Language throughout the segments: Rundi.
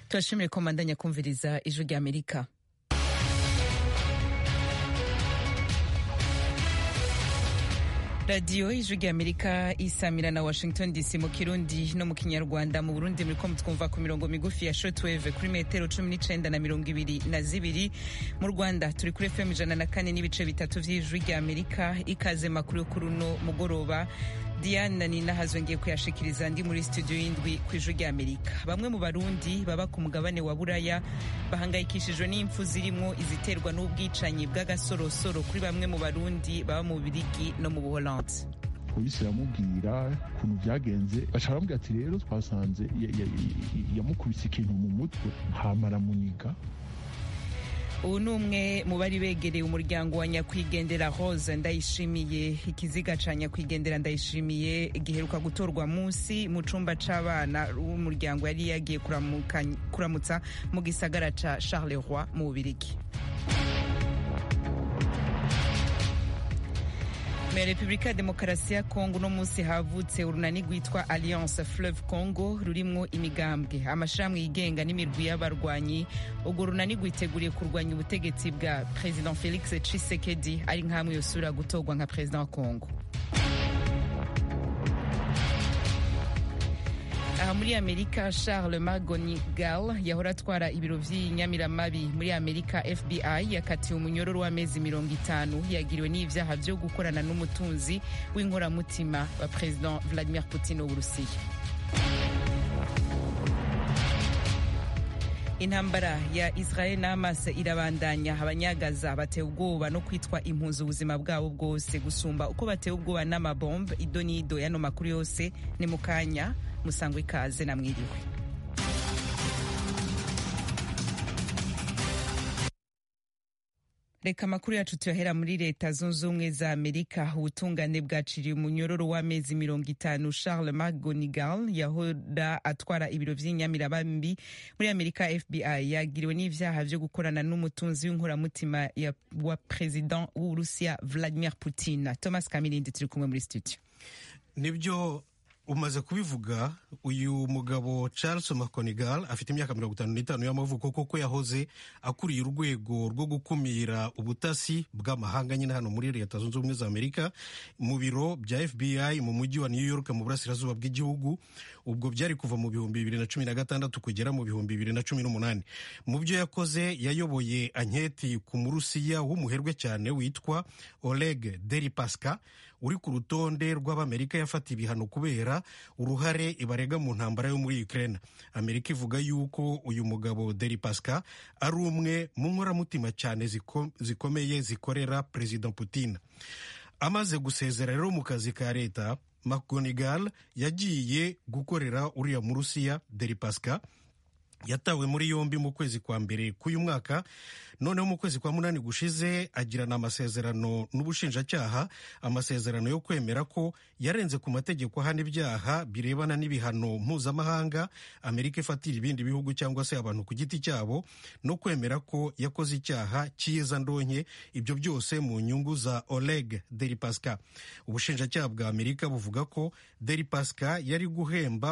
turashimire ko mandanya kumviriza ijwi rya amerika radiyo ijwi rya amerika isamira na washington dc mu kirundi no mu kinyarwanda mu burundi muriko mutwumva ku mirongo migufi ya shortwave kuri metero cumi n'icenda na mirongo ibiri na zibiri mu rwanda turi kuri fm ijana na kane n'ibice bitatu vy'ijwi rya amerika ikaze makuru yo kuri uno mugoroba diane ninahazwe ngiye kuyashikiriza ndi muri studio y'indwi ku ijwi rya amerika bamwe mu barundi baba ku mugabane wa buraya bahangayikishijwe n'impfu zirimwo iziterwa n'ubwicanyi bw'agasorosoro kuri bamwe mu barundi baba mu birigi no mu buholandi polisi iramubwira ukuntu byagenze baca baramubwira ati rero twasanze yamukubise ikintu mu mutwe hama aramuniga ubu ni umwe mu bari begereye umuryango wa nyakwigendera rose ndayishimiye ikiziga ca nyakwigendera ndayishimiye giheruka gutorwa munsi mu cumba c'abana w'umuryango yari yagiye kuramutsa mu gisagara ca charleroi mu bubirigi mu repubulika ya demokarasi ya kongo uno munsi havutse urunani rwitwa alliance fleuve congo rurimwo imigambwe amashirahamwe yigenga n'imirwi y'abarwanyi urwo runani rwiteguriye kurwanya ubutegetsi bwa president felix tshisekedi ari nk'amwe yosubira gutorwa nka perezida wa kongo aha muri amerika charles magonigal yahora atwara ibiro vy'inyamiramabi muri amerika fbi yakatiwe umunyororo w'amezi mirongo itanu yagiriwe n'ivyaha vyo gukorana n'umutunzi w'inkoramutima wa president vladimir putin w'uburusiya intambara ya israel na hamas irabandanya abanyagaza batewe ubwoba no kwitwa impunzi ubuzima bwabo bwose gusumba uko batewe ubwoba n'amabombe ido n'ido yano makuru yose ni mu kanya musangwa ikaze namwiriwe reka amakuru yacu tuyahera muri leta zunze ubumwe za amerika ubutungane bwaciriye umunyororo w'amezi mirongo itanu charles mcgonigal yahora atwara ibiro vy'inyamirabambi muri amerika fbi yagiriwe n'ivyaha vyo gukorana n'umutunzi w'inkoramutima wa president w'uburusiya vladimir putin thomas kamirindi turi kumwe muri studio nibyo umaze kubivuga uyu mugabo charles mconigal afite imyaka mirongo itanu n'itanu y'amavuko koko yahoze akuriye urwego rwo gukumira ubutasi bw'amahanga nyine hano muri leta zunze ubumwe za amerika mu biro bya fbi mu mujyi wa new york mu burasirazuba bw'igihugu ubwo byari kuva mu bihumbi bibiri na cumi na gatandatu kugera mu bihumbi bibiri na cumi n'umunani mu byo yakoze yayoboye anketi ku murusiya w'umuherwe cyane witwa oleg deripaska uri ku rutonde rw'abamerika yafata ibihano kubera uruhare ibarega mu ntambara yo muri Ukraine amerika ivuga yuko uyu mugabo deripaska ari umwe mu nkoramutima cyane zikomeye zikorera perezida putin amaze gusezera rero mu kazi ka leta mcgonigal yagiye gukorera uriya murusiya deripaska yatawe muri yombi mu kwezi kwa mbere k'uyu mwaka noneho mu kwezi kwa munani gushize agirana amasezerano n'ubushinjacyaha amasezerano yo kwemera ko yarenze ku mategeko ahana ibyaha birebana n'ibihano mpuzamahanga amerika ifatira ibindi bihugu cyangwa se abantu ku giti cyabo no kwemera ko yakoze icyaha cyiza ndonke ibyo byose mu nyungu za oleg deripaska ubushinjacyaha bwa amerika buvuga ko deripaska yari guhemba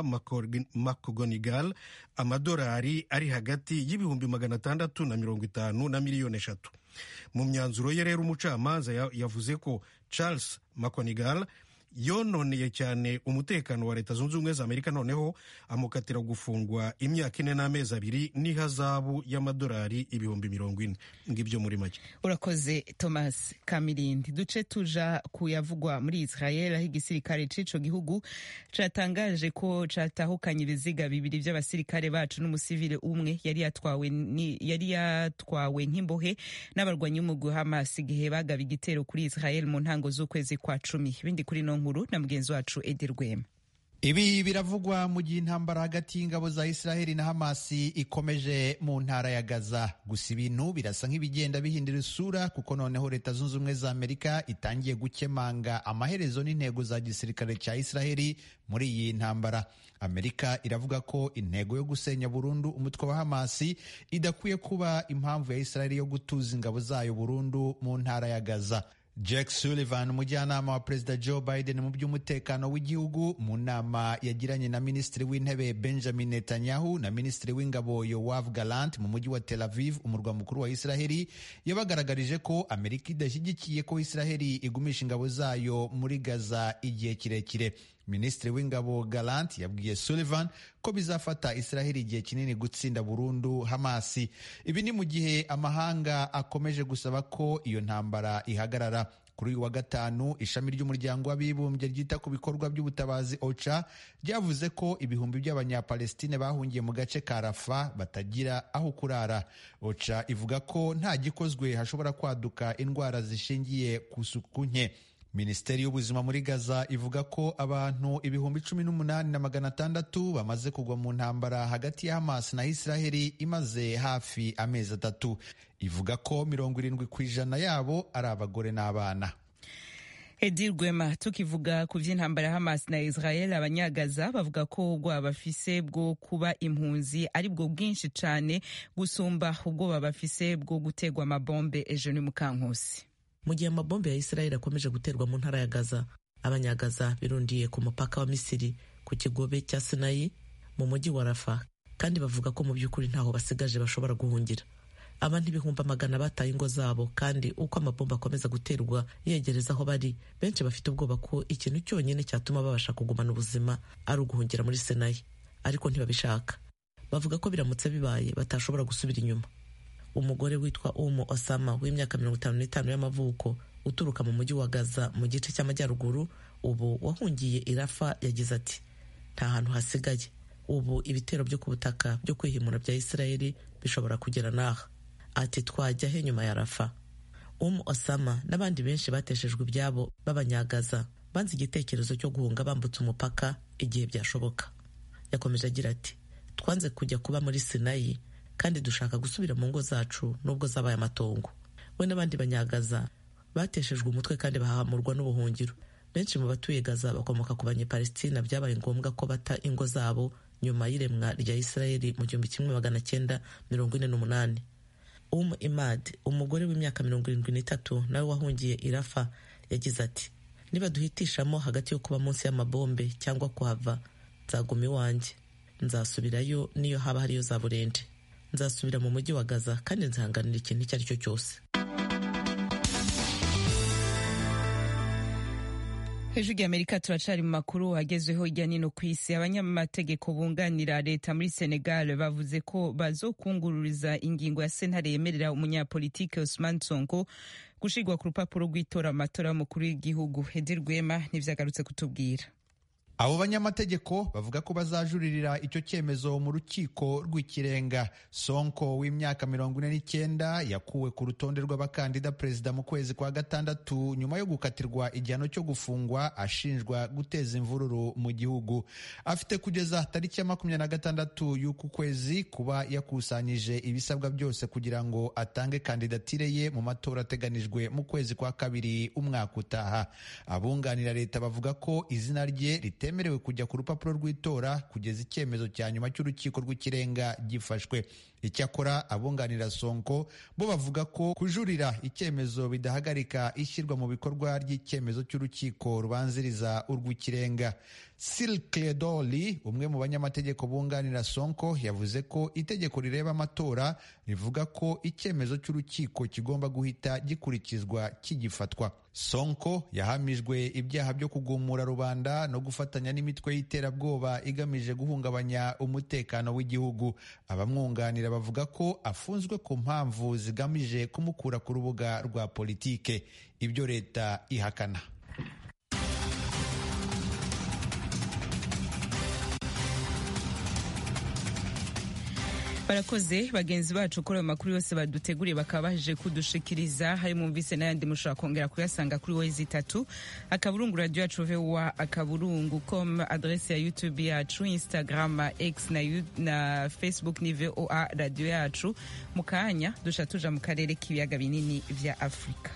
mcgonigal amadolari ari hagati y'ibihumbi magana atandatu na mirongo itanu na miliyoni eshatu mu myanzuro ye rero umucamanza yavuze ko charles mconigal yononeye cyane umutekano wa leta zunze ubumwe za amerika noneho amukatira gufungwa imyaka ine n'amezi abiri n'ihazabu y'amadolari ibihumbi mirongo ine ngibyo muri make urakoze thomas kamirindi duce tuja kuyavugwa muri israel aho igisirikare c'ico gihugu catangaje ko catahukanye ibiziga bibiri vy'abasirikare bacu n'umusivile umwe yari yatwawe yari yatwawe nk'imbohe n'abarwanyi b'umugwi hamas igihe bagaba igitero kuri israel mu ntango z'ukwezi kwa cumi ibindi kuri no nkuru na mugenzi wacu edi rwema ibi biravugwa mu gihe intambara hagati y'ingabo za israheli na hamasi ikomeje mu ntara ya gaza gusa ibintu birasa nk'ibigenda bihindura isura kuko noneho leta zunze ubumwe za amerika itangiye gukemanga amaherezo n'intego za gisirikare cya israheli muri iyi ntambara amerika iravuga ko intego yo gusenya burundu umutwe wa hamasi idakwiye kuba impamvu ya israheli yo gutuza ingabo zayo burundu mu ntara ya gaza Jack Sullivan umujyanama wa perezida Joe Biden mu by'umutekano w'igihugu mu nama yagiranye na minisitiri w'intebe Benjamin Netanyahu na minisitiri w'ingabo Yoav Gallant mu mujyi wa Tel Aviv umurwa mukuru wa Israheli yabagaragarije ko Amerika idashyigikiye ko Israheli igumisha ingabo zayo muri Gaza igihe kirekire minisitiri w'ingabo Gallant yabwiye Sullivan ko bizafata Israheli igihe kinini gutsinda burundu Hamasi. Ibi ni mu gihe amahanga akomeje gusaba ko iyo ntambara ihagarara. Kuri uyu wa gatanu ishami ry'umuryango w'abibumbye ryita ku bikorwa by'ubutabazi OCHA ryavuze ko ibihumbi by'abanyapalestine bahungiye mu gace ka Rafa batagira aho kurara. OCHA ivuga ko nta gikozwe hashobora kwaduka indwara zishingiye ku suku nke. Minisiteri y'ubuzima muri Gaza ivuga ko abantu ibihumbi cumi n'umunani na magana atandatu bamaze kugwa mu ntambara hagati ya Hamas na Israheli imaze hafi amezi atatu. Ivuga ko mirongo irindwi ku ijana yabo ari abagore n'abana. Edi Rwema tukivuga ku by'intambara ya Hamas na Israel abanyagaza bavuga ko ubwoba bafise bwo kuba impunzi ari bwo bwinshi cyane gusumba ubwoba bafise bwo gutegwa amabombe ejo ni Mukankusi. mu gihe amabombe ya Israel akomeje guterwa mu ntara ya Gaza abanyagaza birundiye ku mupaka wa Misiri ku kigobe cya Sinayi mu mujyi wa Rafa kandi bavuga ko mu by'ukuri ntaho basigaje bashobora guhungira abantu ibihumbi amagana bataye ingo zabo kandi uko amabombe akomeza guterwa yegereza aho bari benshi bafite ubwoba ko ikintu cyonyine cyatuma babasha kugumana ubuzima ari uguhungira muri Sinayi ariko ntibabishaka bavuga ko biramutse bibaye batashobora gusubira inyuma umugore witwa Umu Osama w'imyaka mirongo itanu n'itanu y'amavuko uturuka mu mujyi wa Gaza mu gice cy'amajyaruguru ubu wahungiye irafa yagize ati nta hantu hasigaye ubu ibitero byo ku butaka byo kwihimura bya Isirayeli bishobora kugera n'aha ati twajya he nyuma ya rafa Umu Osama n'abandi benshi bateshejwe ibyabo b'abanyagaza banze igitekerezo cyo guhunga bambutse umupaka igihe byashoboka yakomeje agira ati twanze kujya kuba muri Sinayi kandi dushaka gusubira mu ngo zacu nubwo zabaye amatongo we n'abandi banyagaza bateshejwe umutwe kandi bahamurwa n'ubuhungiro benshi mu batuye gaza bakomoka ku banyepalestina byabaye ngombwa ko bata ingo zabo nyuma y'iremwa rya isirayeli mu gihumbi kimwe magana cyenda mirongo ine n'umunani um imad umugore w'imyaka mirongo irindwi n'itatu nawe wahungiye irafa yagize ati niba duhitishamo hagati yo kuba munsi y'amabombe cyangwa kuhava nzaguma iwanjye nzasubirayo niyo haba hariyo za burende nzasubira mu mujyi wa gaza kandi nzihanganira ikintu icyo ari cyo cyose hejuru y'amerika turacari mu makuru agezweho hirya nino ku isi abanyamategeko bunganira leta muri senegal bavuze ko bazokungururiza ingingo ya sentare yemerera umunyapolitike Ousmane Sonko gushirwa ku rupapuro rw'itora mu matora y'umukuru w'igihugu Hedi Rwema nivyagarutse kutubwira abo banyamategeko bavuga ko bazajuririra icyo cyemezo mu rukiko rw'ikirenga sonko w'imyaka mirongo ine n'icyenda yakuwe ku rutonde rw'abakandida perezida mu kwezi kwa gatandatu nyuma yo gukatirwa igihano cyo gufungwa ashinjwa guteza imvururu mu gihugu afite kugeza tariki ya makumyabiri na gatandatu y'uku kwezi kuba yakusanyije ibisabwa byose kugira ngo atange kandidatire ye mu matora ateganijwe mu kwezi kwa kabiri umwaka utaha abunganira leta bavuga ko izina rye rite bitemerewe kujya ku rupapuro rw'itora kugeza icyemezo cya nyuma cy'urukiko rw'ikirenga gifashwe icyakora abunganira sonko bo bavuga ko kujurira icyemezo bidahagarika ishyirwa mu bikorwa ry'icyemezo cy'urukiko rubanziriza urw'ikirenga silkledoli umwe mu banyamategeko bunganira sonko yavuze ko itegeko rireba amatora rivuga ko icyemezo cy'urukiko kigomba guhita gikurikizwa kigifatwa sonko yahamijwe ibyaha byo kugumura rubanda no gufatanya n'imitwe y'iterabwoba igamije guhungabanya umutekano w'igihugu abamwunganira bavuga ko afunzwe ku mpamvu zigamije kumukura ku rubuga rwa politike ibyo leta ihakana barakoze bagenzi bacu kuri ayo makuru yose baduteguriye bakaba baje kudushikiriza hari mwumvise n'ayandi mushobora kongera kuyasanga kuri wezi itatu akaburungu radiyo yacu vowa akaburungu com adrese ya youtube yacu instagram x na, na facebook ni voa radiyo yacu mu kanya dusha tuja mu karere k'ibiyaga binini vya afurika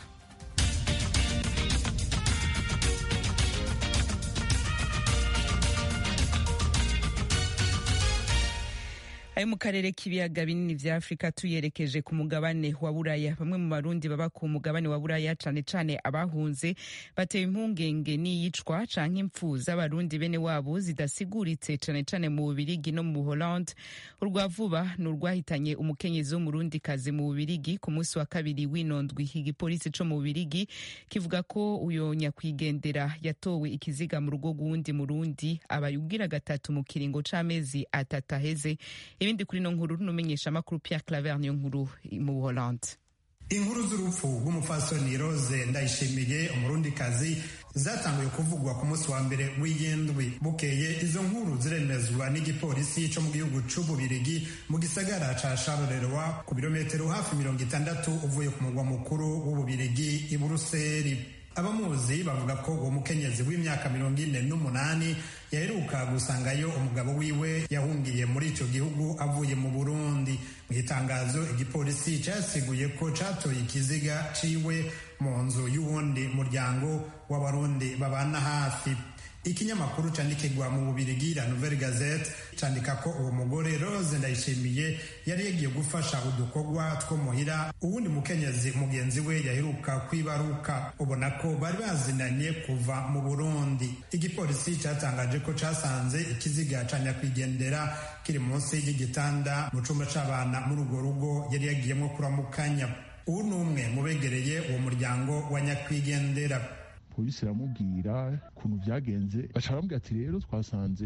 ayo mu karere k'ibiyaga binini vya afurika tuyerekeje ku mugabane wa buraya bamwe mu barundi baba ku mugabane wa buraya cane cane abahunze batewe impungenge n'iyicwa canke impfu z'abarundi bene wabo zidasiguritse cane cane mu bubirigi no mu buholande urwa vuba ni urwahitanye umukenyezi w'umurundikazi mu bubirigi ku munsi wa kabiri w'inondwi igipolisi co mu bubirigi kivuga ko uyo nyakwigendera yatowe ikiziga mu rugo rw'uwundi murundi abaye ubwira gatatu mu kiringo c'amezi atatu aheze ibindi kuri no nkuru n'umenyesha amakuru Pierre Claver niyo nkuru mu Buholande inkuru z'urupfu rw'umupfasoni rose ndayishimiye umurundikazi zatanguye kuvugwa ku munsi wa mbere w'iyindwi bukeye izo nkuru ziremezwa n'igipolisi cyo mu gihugu c'ububirigi mu gisagara ca charleroi ku birometero hafi mirongo itandatu uvuye ku mugwa mukuru w'ububirigi i buruseli abamuzi bavuga ko uwo mukenyezi w'imyaka mirongo ine n'umunani yaheruka gusangayo umugabo wiwe yahungiye muri ico gihugu avuye mu burundi mu itangazo igipolisi casiguye ko catoye ikiziga ciwe mu nzu y'uwundi muryango w'abarundi babana hafi ikinyamakuru candikirwa mu bubirigi la nouvelle gazette candika ko uwo mugore rose ndayishimiye yari yagiye gufasha udukorwa two muhira uwundi mukenyezi mugenzi we yaheruka kwibaruka ubona ko bari bazinanye kuva mu burundi igipolisi catangaje ko casanze ikiziga ca nyakwigendera kiri munsi y'igitanda mu cumba c'abana muri urwo rugo yari yagiyemwo kuramukanya uwu ni umwe mu begereye uwo muryango wa nyakwigendera polisi iramubwira ukuntu byagenze baca baramubwira ati rero twasanze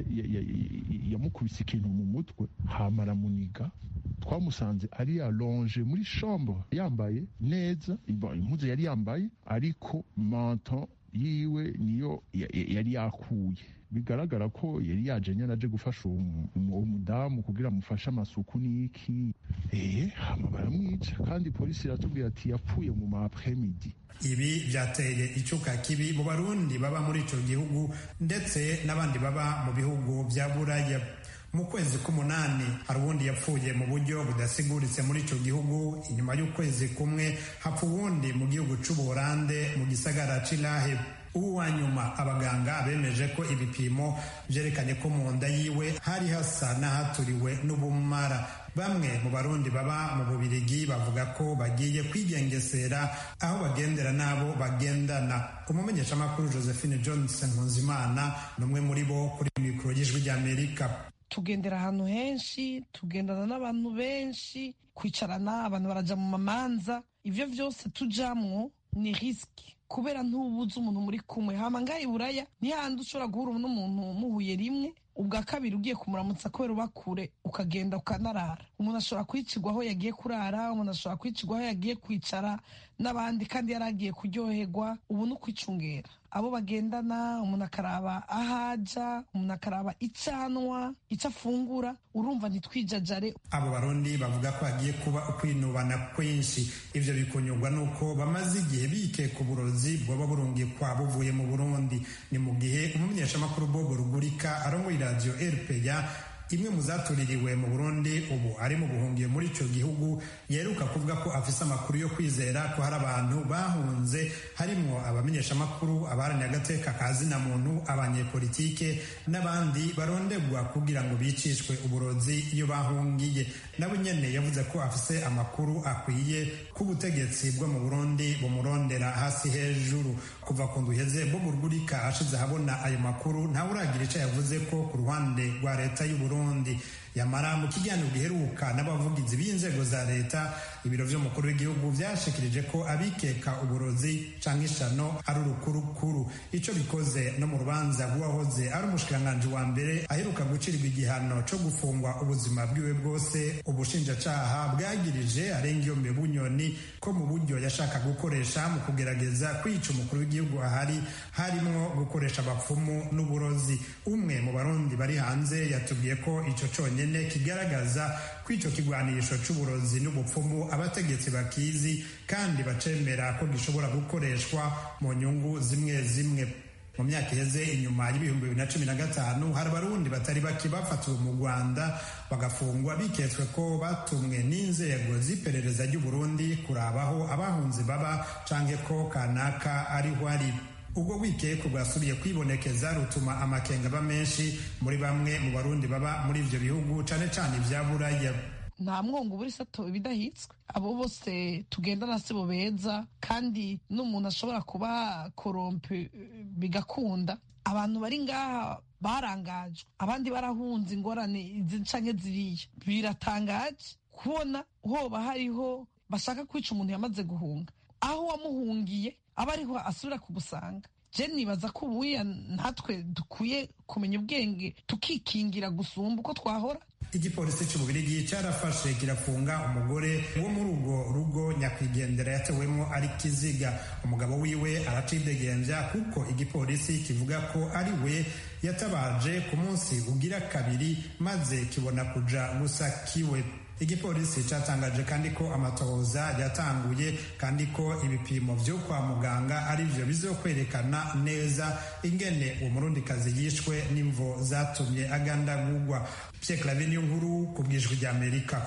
yamukubise ikintu mu mutwe hama aramuniga twamusanze ari alonge muri chambre yambaye neza impuzu yari yambaye ariko manto yiwe niyo yari yakuye bigaragara ko yari yaje nyine aje gufasha uwo mudamu kugira amufashe amasuku n'iki eh hama baramwica kandi polisi iratubwira ati yapfuye mu ma après-midi ibi byateye icuka kibi mu barundi baba muri ico gihugu ndetse n'abandi baba mu bihugu vya buraya mu kwezi k'umunani hari uwundi yapfuye mu buryo budasiguritse muri ico gihugu inyuma y'ukwezi kumwe hapfa uwundi mu gihugu c'ubuholande mu gisagara c'ilahe ubu wa nyuma abaganga bemeje ko ibipimo vyerekanye ko mu nda yiwe hari hasa n'ahaturiwe n'ubumara bamwe mu barundi baba mu bubirigi bavuga ko bagiye kwigengesera aho bagendera n'abo bagendana umumenyeshamakuru josephine johnson nkunzimana ni umwe muri bo kuri mikoro y'ijwi ry'amerika tugendera ahantu henshi tugendana n'abantu benshi kwicarana abantu baraja mu mamanza ivyo vyose tujamwo ni risiki kubera ntubuze umuntu muri kumwe hama ngaha i buraya ntihandi ushobora guhura n'umuntu muhuye rimwe ubwa kabiri ugiye kumuramutsa kubera uba kure ukagenda ukanarara umuntu ashobora kwicirwa aho yagiye kurara umuntu ashobora kwicirwa aho yagiye kwicara n'abandi kandi yari agiye kuryoherwa ubu ni ukwicungera abo bagendana umuntu akaraba aho aja umuntu akaraba icyo anywa icyo afungura urumva ntitwijajare abo barundi bavuga ko hagiye kuba ukwinubana kwinshi ivyo bikunyurwa nuko bamaze igihe bikeka uburozi bwoba burungikwa buvuye mu burundi ni mu gihe umumenyeshamakuru bobo rugurika arongoye iradiyo rpa imwe mu zatuririwe mu burundi ubu ari mu buhungiye muri ico gihugu yeruka kuvuga ko afise amakuru yo kwizera ko hari abantu bahunze harimwo abamenyeshamakuru abaharaniye agateka ka zina muntu abanyepolitike n'abandi barondegwa kugira ngo bicishwe uburozi iyo bahungiye nabo nyene yavuze ko afise amakuru akwiye k'ubutegetsi bwo mu burundi bumurondera hasi hejuru kuva ku nduheze bobo rugurika ashize ahabona ayo makuru ntawe uragira ico yavuze ko ku ruhande rwa leta y'uburundi Burundi yamara mu kiganiro giheruka n'abavugizi b'inzego za leta ibiro vy'umukuru w'igihugu vyashikirije ko abikeka uburozi canke ishano ari urukurukuru ico bikoze no mu rubanza rw'uwahoze ari umushikiranganji wa mbere aheruka gucirirwa igihano co gufungwa ubuzima bwiwe bwose ubushinjacaha bwagirije arengiyombe bunyoni ko mu buryo yashaka gukoresha mu kugerageza kwica umukuru w'igihugu ahari harimwo gukoresha abapfumu n'uburozi umwe mu barundi bari hanze yatubwiye ko ico conyene kigaragaza ko ico kigwanisho c'uburozi n'ubupfumu abategetsi bakizi kandi bacemera ko gishobora gukoreshwa mu nyungu zimwe zimwe mu myaka iheze inyuma y'ibihumbi bibiri na cumi na gatanu hari abarundi batari bake bafatiwe mu rwanda bagafungwa biketswe ko batumwe n'inzego z'iperereza ry'uburundi kurabaho abahunzi baba canke ko kanaka ariho ari ubwo wikeko rwasubiye kwibonekeza rutuma amakenga aba menshi muri bamwe mu barundi baba muri ivyo bihugu cane cane ivya buraya nta mwongo buri sato ibidahitswe abo bose tugendana sibo beza kandi n'umuntu ashobora kuba korompe bigakunda abantu bari ngaha barangajwe abandi barahunze ingorane izi canke ziriya biratangaje kubona hoba hariho bashaka kwica umuntu yamaze guhunga aho wamuhungiye aba ariho asubira kugusanga je nibaza ko ubuya natwe dukwiye kumenya ubwenge tukikingira gusumba uko twahora igipolisi cy'ububirigi cyarafashe kirafunga umugore wo muri urwo rugo nyakwigendera yatewemo ari kiziga umugabo wiwe aracidegembya kuko igipolisi kivuga ko ari we yatabaje ku munsi ugira kabiri maze kibona kuja gusa kiwe igipolisi cyatangaje kandi ko amatohoza yatanguye kandi ko ibipimo byo kwa muganga ari byo bizokwerekana neza ingene uwo murundikazi yishwe n'imvo zatumye agandagurwa Pierre Claver niyo nkuru ku bwijwi rya Amerika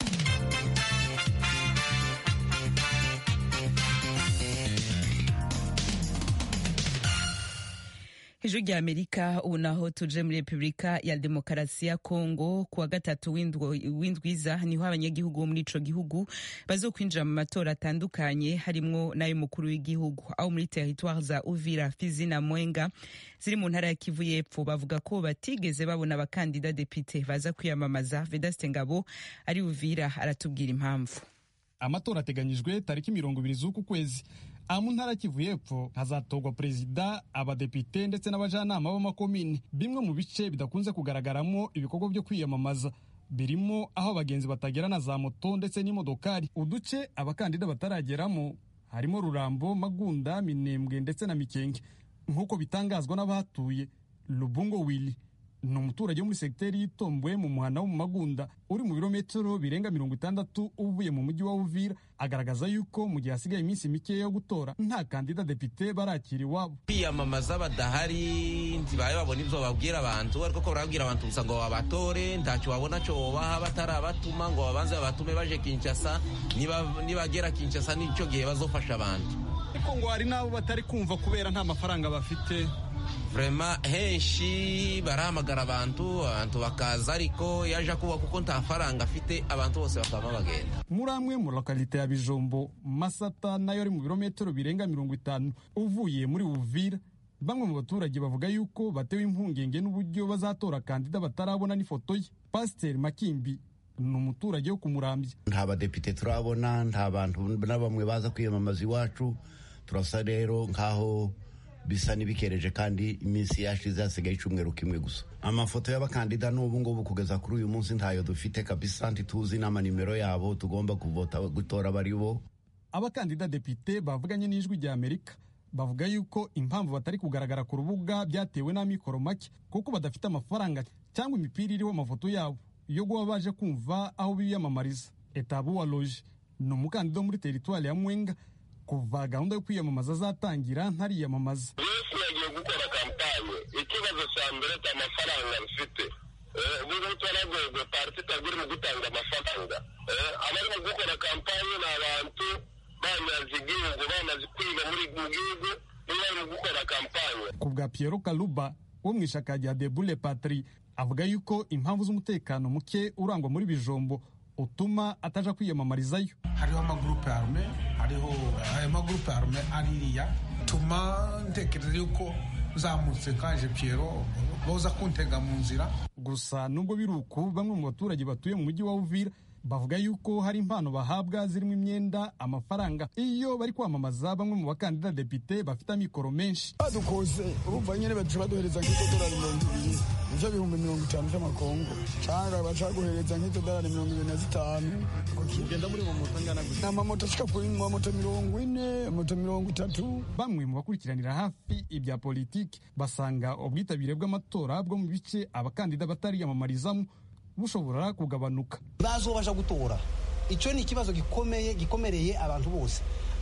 ijwi rya amerika ubu naho tuje muri repubulika ya demokarasi ya kongo kuwa gatatu w'indwiza niho abanyagihugu bo muri ico gihugu bazokwinjira mu matora atandukanye harimwo n'ay'umukuru w'igihugu aho muri teritware za uvira fizi na mwenga ziri mu ntara ya kivu y'epfo bavuga ko batigeze babona abakandida depite baza kwiyamamaza vedaste ngabo ari uvira aratubwira impamvu amatora ateganyijwe tariki mirongo ibiri z'uku kwezi aha mu ntara kivu y'epfo hazatorwa perezida abadepite ndetse n'abajanama b'amakomini bimwe mu bice bidakunze kugaragaramo ibikorwa byo kwiyamamaza birimo aho abagenzi batagera na za moto ndetse n'imodokari uduce abakandida batarageramo harimo rurambo magunda minembwe ndetse na mikenge nk'uko bitangazwa n'abahatuye lubungo wili ni umuturage wo muri segiteri y'itomboye mu muhanda wo mu magunda uri mu birometero birenga mirongo itandatu uvuye mu mujyi wa uvira agaragaza yuko mu gihe hasigaye iminsi mikeya yo gutora nta kandida depite barakira iwabo kwiyamamaza badahari ntibaye babona ibyo bababwira abantu ariko ko barabwira abantu gusa ngo babatore ntacyo babona cyo baha batarabatuma ngo babanze babatume baje kinshasa nibagera kinshasa n'icyo gihe bazofasha abantu ariko ngo hari n'abo batari kumva kubera nta mafaranga bafite vrema henshi barahamagara abantu abantu bakaza ariko yaje kuba kuko nta faranga afite abantu bose bakaba bagenda muri amwe mu lokalite ya bijombo masata nayo ari mu birometero birenga mirongo itanu uvuye muri uvira bamwe mu baturage bavuga yuko batewe impungenge n'uburyo bazatora kandida batarabona n'ifoto ye pasiteri makimbi ni umuturage wo kumurambya nta badepite turabona nta bantu na bamwe baza kwiyamamaza iwacu turasa rero nk'aho bisa n'ibikereje kandi iminsi yashize hasigaye icyumweru kimwe gusa amafoto y'abakandida n'ubu ngubu kugeza kuri uyu munsi ntayo dufite kabisa ntituzi n'amanimero yabo tugomba kuvota gutora bari bo abakandida depite bavuganye n'ijwi rya amerika bavuga yuko impamvu batari kugaragara ku rubuga byatewe n'amikoro make kuko badafite amafaranga cyangwa imipira iriho amafoto yabo yo guba baje kumva aho biyamamariza etabu wa loje ni umukandida wo muri teritwari ya mwenga kuva gahunda yo kwiyamamaza azatangira ntariyamamaza yesu yagiye gukora kampanye ikibazo cya mbere cya amafaranga bifite ubwo twaragwegwe pariti itagura mu gutanga amafaranga abari mu gukora kampanye ni abantu bamaze igihugu bamaze kwiga muri mu gihugu niba bari mu gukora kampanye ku bwa Piero Kaluba wo mu ishaka rya Debule Patri avuga yuko impamvu z'umutekano muke urangwa muri bijombo utuma ataja kwiyamamarizayo hariho amagurupe arume hariho ayo magurupe arume aririya tuma ntekereza yuko zamutse kaje Piero boza kuntega mu nzira gusa nubwo biri uku bamwe mu baturage batuye mu mujyi wa Uvira bavuga yuko hari impano bahabwa zirimo imyenda amafaranga iyo bari kwamamaza bamwe mu bakandida depite bafite amikoro menshi badukoze urumva nyine baca baduhereza nk'itodolari mirongo ibiri ivyo bihumbi mirongo itanu vy'amakongo canga baca guhereza nk'itodolari mirongo ibiri na zitanu ugenda muri mamoto angana gutya amamoto ashika kuri mamoto mirongo ine moto mirongo itatu bamwe mu bakurikiranira hafi ibya politiki basanga ubwitabire bw'amatora bwo mu bice abakandida batariyamamarizamo bushobora kugabanuka bazobasha gutora icyo ni ikibazo gikomeye gikomereye abantu bose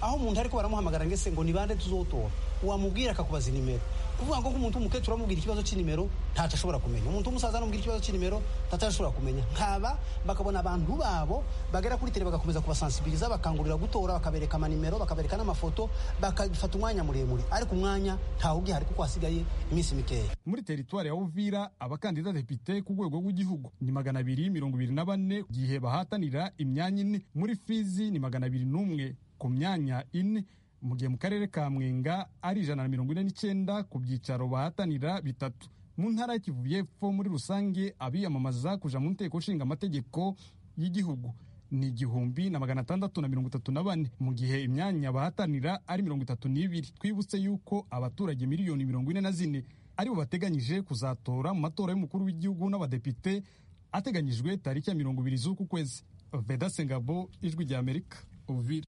aho umuntu ariko baramuhamagara ngese ngo ni bande tuzotora wamubwira akakubaza inimero kuvuga ngo nk'umuntu w'umukecuru amubwira ikibazo cy'inimero ntacyo ashobora kumenya umuntu w'umusaza amubwira ikibazo cy'inimero ntacyo ashobora kumenya nkaba bakabona abantu babo bagera kuri tele bagakomeza kubasansibiriza bakangurira gutora bakabereka amanimero bakabereka n'amafoto bakafata umwanya muremure ariko umwanya ntawe ugihari kuko hasigaye iminsi mikeya muri teritwari ya uvira abakandida depite ku rwego rw'igihugu ni magana abiri mirongo ibiri na bane gihe bahatanira imyanya ine muri fizi ni magana abiri n'umwe ku myanya ine mu gihe mu karere ka mwenga ari ijana na mirongo ine n'icyenda ku byicaro bahatanira bitatu mu ntara y'Kivu y'Epfo muri rusange abiyamamaza kuja mu nteko nshinga amategeko y'igihugu ni igihumbi na magana atandatu na mirongo itatu na bane mu gihe imyanya bahatanira ari mirongo itatu n'ibiri twibutse yuko abaturage miliyoni mirongo ine na zine aribo bateganyije kuzatora mu matora y'umukuru w'igihugu n'abadepite ateganyijwe tariki ya mirongo ibiri z'uku kwezi veda sengabo ijwi rya amerika uvira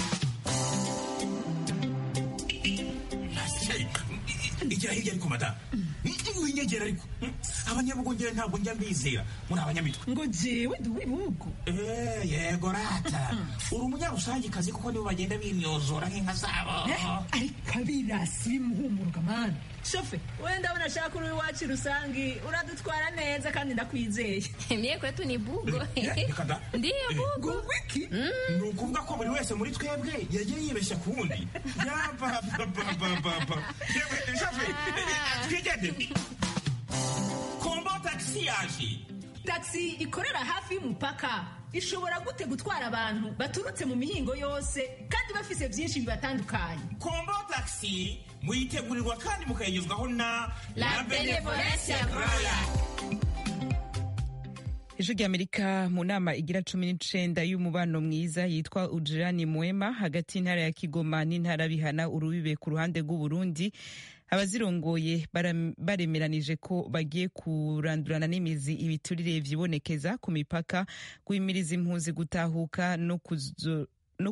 igira hirya ariko madamu winyegera ariko abanyabugongera ntabwo njya mbizera muri abanyamitwe ngo jewe ndi uw'ibihugu yego rata uri umunyarusangikazi kuko nibo bagenda bimyozora nk'inka zabo ariko abirasi bimuhumuruka mani shofe wenda ndabona ashaka uri iwacu rusangi uradutwara neza kandi ndakwizeye mie kwetu ni bugo ndiyo bugo wiki ni ukuvuga ko buri wese muri twebwe yagiye yibeshya ku wundi yapapapapapa shofe twigende kombo tagisi yaje tagisi ikorera hafi y'umupaka ishobora gute gutwara abantu baturutse mu mihingo yose kandi bafise byinshi bibatandukanye kombo tagisi muyitegurirwa kandi mukayigezwaho na la benevolencia roya ejo ry'amerika mu nama igira cumi n'icenda y'umubano mwiza yitwa ujirani mwema hagati y'intara ya kigoma n'intara bihana urubibe ku ruhande rw'uburundi abazirongoye baremeranije ko bagiye kurandurana n'imizi ibiturire vyibonekeza ku mipaka guhimiriza impunzi gutahuka no kuzo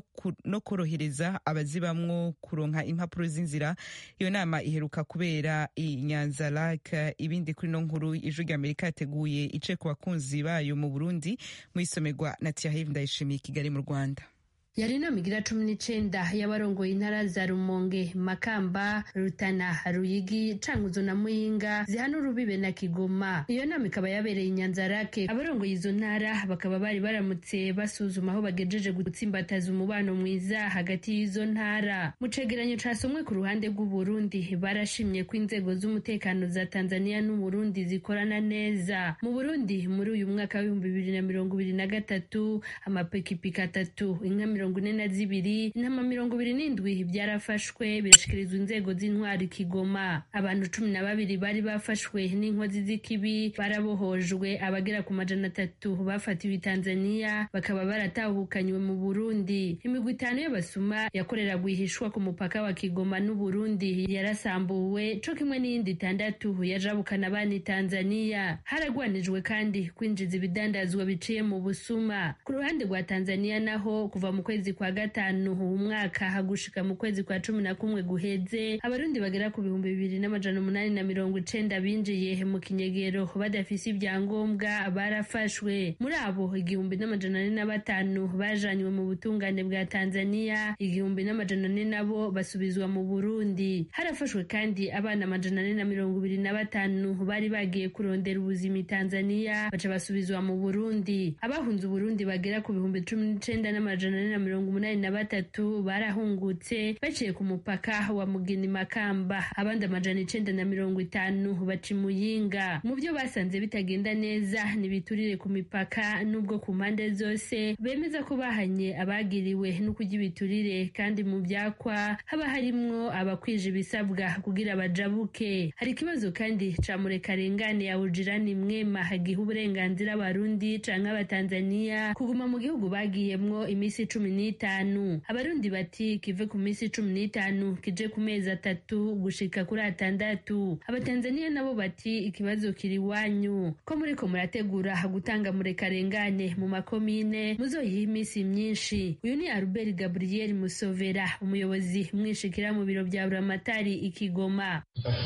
no korohereza abazibamwo kuronka impapuro z'inzira iyo nama iheruka kubera i nyanza lake ibindi kuri no nkuru ijwi rya amerika yateguye ice ku bakunzi bayo mu burundi mu isomerwa na tiahive ndayishimiye kigali mu rwanda yari inama igira cumi n'icenda y'abarongoye intara za rumonge makamba rutana ruyigi cankuzo na muyinga zihana urubibe na kigoma iyo nama ikaba yabereye inyanzarake abarongoye izo ntara bakaba bari baramutse basuzuma aho bagejeje gutsimbataza umubano mwiza hagati y'izo ntara mu cegeranyo casomwe ku ruhande rw'uburundi barashimye ko inzego z'umutekano za tanzania n'uburundi zikorana neza mu burundi muri uyu mwaka w'ibihumbi bibiri na mirongo ibiri na gatatu amapikipiki atatu inka mirongo ine na zibiri intama mirongo ibiri n'indwi byarafashwe birashikirizwa inzego z'intwari kigoma abantu cumi na babiri bari bafashwe n'inkozi z'ikibi barabohojwe abagera ku majana atatu bafatiwe i tanzania bakaba baratahukanywe mu burundi imigwi itanu y'abasuma yakorera guhishwa ku mupaka wa kigoma n'uburundi yarasambuwe co kimwe n'iyindi itandatu yajabukana abana i tanzania haragwanijwe kandi kwinjiza ibidandazwa biciye mu busuma ku ruhande rwa tanzania naho kuva mu kwezi kwa gatanu umwaka hagushika mu kwezi kwa cumi na kumwe guheze abarundi bagera ku bihumbi bibiri n'amajana umunani na mirongo icenda binjiye mu kinyegero badafise ibyangombwa barafashwe muri abo igihumbi n'amajana ane na batanu bajanywe mu butungane bwa tanzania igihumbi n'amajana ane nabo basubizwa mu burundi harafashwe kandi abana amajana ane na mirongo ibiri na batanu bari bagiye kurondera ubuzima i tanzania baca basubizwa mu burundi abahunze uburundi bagera ku bihumbi cumi n'icenda n'amajana ane na mirongo umunani na batatu barahungutse baciye ku mupaka wa mugini makamba abandi amajana icenda na mirongo itanu baca imuyinga mu byo basanze bitagenda neza n'ibiturire ku mipaka n'ubwo ku mpande zose bemeza ko bahanye abagiriwe no kurya ibiturire kandi mu byakwa haba harimwo abakwije ibisabwa kugira bajabuke hari ikibazo kandi ca murekarengane ya ujirani mwema giha uburenganzira abarundi canke abatanzaniya kuguma mu gihugu bagiyemwo iminsi cumi n'itanu abarundi bati kive ku minsi cumi n'itanu kije ku mezi atatu gushika kuri atandatu abatanzaniya nabo bati ikibazo kiri iwanyu ko muriko murategura gutanga murekarengane mu makomine muzoyiha iminsi myinshi uyu ni albert gabriel musovera umuyobozi mwishikira mu biro bya buramatari ikigoma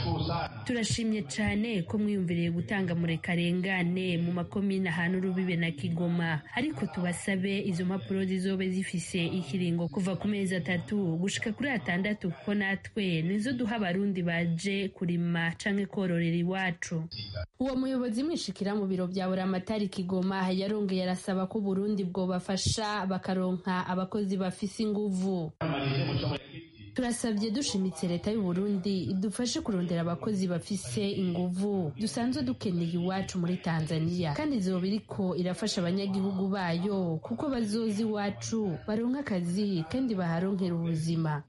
turashimye cane ko mwiyumviriye gutanga murekarengane mu makomine ahantu urubibe na kigoma ariko tubasabe izo mpapuro zizobe zifise zifise ikiringo kuva ku mezi atatu gushika kuri atandatu kuko natwe nizo duha abarundi baje kurima canke kororera iwacu uwo muyobozi mwishikira mu biro bya buramatari kigoma yarongeye arasaba ko uburundi bwobafasha bakaronka abakozi bafise inguvu turasabye dushimitse leta y'u Burundi idufashe kurondera abakozi bafise inguvu dusanzwe dukeneye iwacu muri Tanzania kandi izoba iriko irafasha abanyagihugu bayo kuko bazoza iwacu baronka akazi kandi baharonkera ubuzima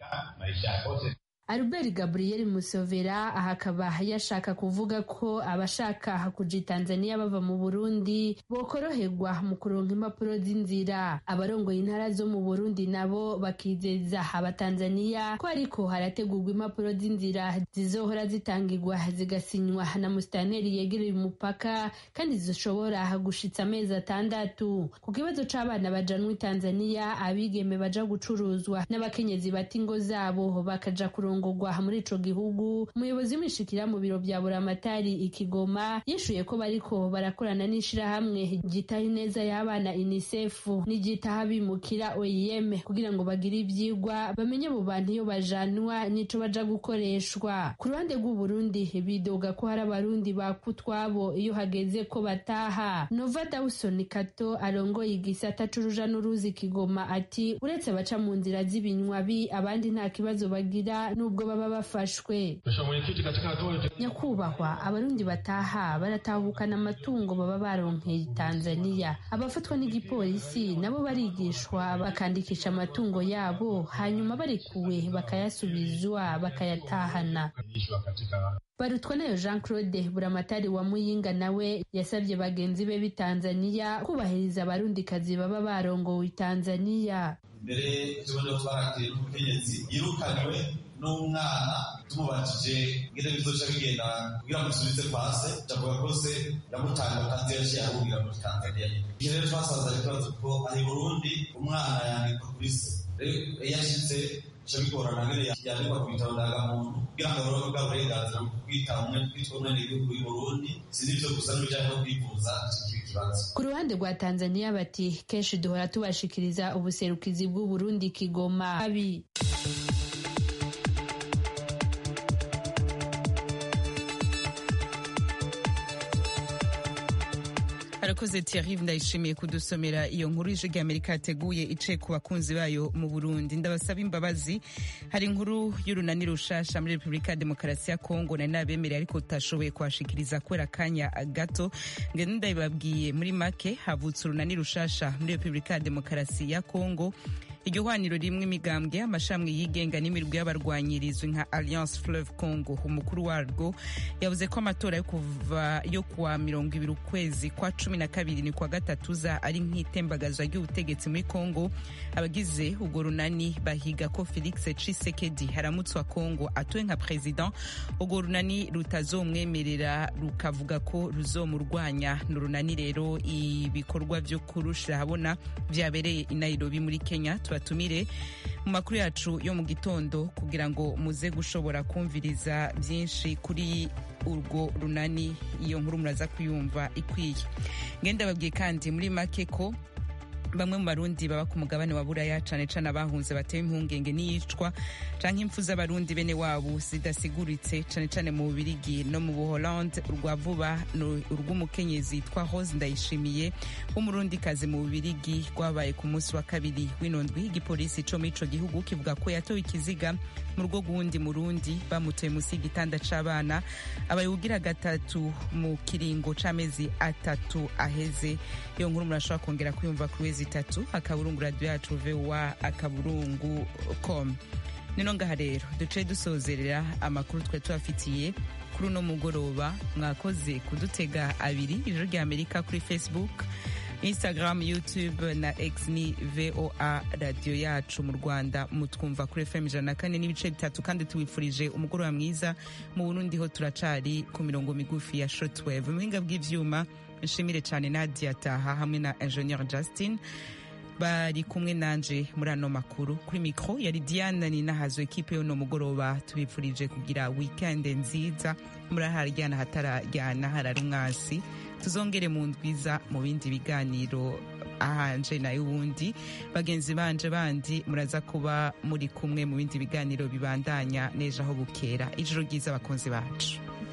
Albert Gabriel Musovera aha akaba yashaka kuvuga ko abashaka kuja Tanzania bava mu Burundi bokoroherwa mu kuronka impapuro z'inzira abarongoye intara zo mu Burundi nabo bakizeza abatanzania ko ariko harategurwa impapuro z'inzira zizohora zitangirwa zigasinywa na musitanteri yegereye umupaka kandi zishobora gushitsa amezi atandatu ku kibazo c'abana bajanwa i Tanzania abigeme baja gucuruzwa n'abakenyezi bata ingo zabo bakaja kuronka kurongorwa muri ico gihugu umuyobozi w'imishikira mu biro vya buramatari ikigoma yishuye ko bariko barakorana n'ishirahamwe ryitaho ineza y'abana unicef n'iryitaho abimukira oim kugira ngo bagire ivyigwa bamenye abo bantu iyo bajanwa n'ico baja gukoreshwa ku ruhande rw'uburundi bidoga ko hari abarundi bakutwabo iyo hageze ko bataha nova dawson kato arongoye igisata c'uruja n'uruzi kigoma ati uretse abaca mu nzira z'ibinywabi abandi nta kibazo bagira nubwo baba bafashwe nyakubahwa abarundi bataha baratahukana amatungo baba baronkeye tanzania abafatwa n'igipolisi nabo barigishwa bakandikisha amatungo yabo hanyuma barekuwe bakayasubizwa bakayatahana barutwa nayo jean claude buramatari wa muyinga nawe yasabye bagenzi be b'i tanzania kubahiriza abarundikazi baba barongowe i tanzania mbere tubona twarateye umukenyezi yirukanywe n'umwana tumubajije ngene bizoca bigenda kugira ngo dusubize kwa se ndavuga ko se yamutanga kandi yaciye ahungira muri tanzania iyo rero twasanze ikibazo ko ari burundi umwana yandikwa kuri se rero iyo ashitse bica bigorana ngene yandikwa ku bitabo ndangamuntu kugira ngo aronke bwa burenganzira bwo kwita umwe kwitwa umwenegihugu w'i burundi si n'ivyo gusa n'ibijanye no kwivuza kiba ikibazo ku ruhande rwa tanzania bati kenshi duhora tubashikiriza ubuserukizi bw'uburundi kigoma abi arakoze Thierry ndayishimiye kudusomera iyo nkuru ije ry'Amerika yateguye ice ku bakunzi bayo mu Burundi ndabasaba imbabazi hari inkuru y'urunani rushasha muri Repubulika ya Demokarasi ya Kongo nari nabemereye ariko tutashoboye kuhashikiriza kubera akanya gato ngende ndabibabwiye muri make havutse urunani rushasha muri Repubulika ya Demokarasi ya Kongo iryo hwaniro rimwe imigambwe amashami yigenga n'imirwi y'abarwanyi rizwi nka alliance fleuve congo umukuru warwo yavuze ko amatora yo kuva yo kuwa mirongo ibiri ukwezi kwa cumi na kabiri ni kwa gatatu za ari nk'itembagazwa ry'ubutegetsi muri congo abagize urwo runani bahiga ko felix cisekedi haramutswa congo atowe nka president urwo runani rutazomwemerera rukavuga ko ruzomurwanya ni urunani rero ibikorwa vyo kurushira habona vyabereye i nairobi muri kenya tubatumire mu makuru yacu yo mu gitondo kugira ngo muze gushobora kumviriza byinshi kuri urwo runani iyo nkuru muraza kuyumva ikwiye ngenda babwiye kandi muri make ko bamwe mu barundi baba ku mugabane wa buraya cane cane abahunze batewe impungenge n'iyicwa canke impfu z'abarundi bene wabo zidasiguritse cane cane mu bubirigi no mu buholande urwa vuba urw'umukenyezi yitwa rose ndayishimiye w'umurundikazi mu bubirigi rwabaye ku munsi wa kabiri w'inondwi igipolisi co muri ico gihugu kivuga ko yatowe ikiziga mu rugo rw'uwundi murundi bamutoye munsi y'igitanda c'abana abaye ugira gatatu mu kiringo c'amezi atatu aheze iyo nkuru murashobora kongera kuyumva kuri wezi itatu akaburungu radiyo yacu vowa akaburungu com nino ngaha rero duce dusozerera amakuru twari tubafitiye kuri uno mugoroba mwakoze kudutega abiri ijoro rya amerika kuri facebook instagram youtube na x ni voa radiyo yacu mu rwanda mutwumva kuri fm ijana na kane n'ibice bitatu kandi tubifurije umugoroba mwiza mu burundi ho turacari ku mirongo migufi ya shortwave mu buhinga bw'ivyuma nshimire cyane nadia taha hamwe na ingenieur justin bari kumwe nanje muri ano makuru kuri mikro yari diana ninahazo ekipe y'uno mugoroba tubifurije kugira weekend nziza muraharyana hatararyana harari umwasi tuzongere mu ndwiza mu bindi biganiro ahanje nayo uwundi bagenzi banje bandi muraza kuba muri kumwe mu bindi biganiro bibandanya nejo aho bukera ijoro ryiza abakunzi bacu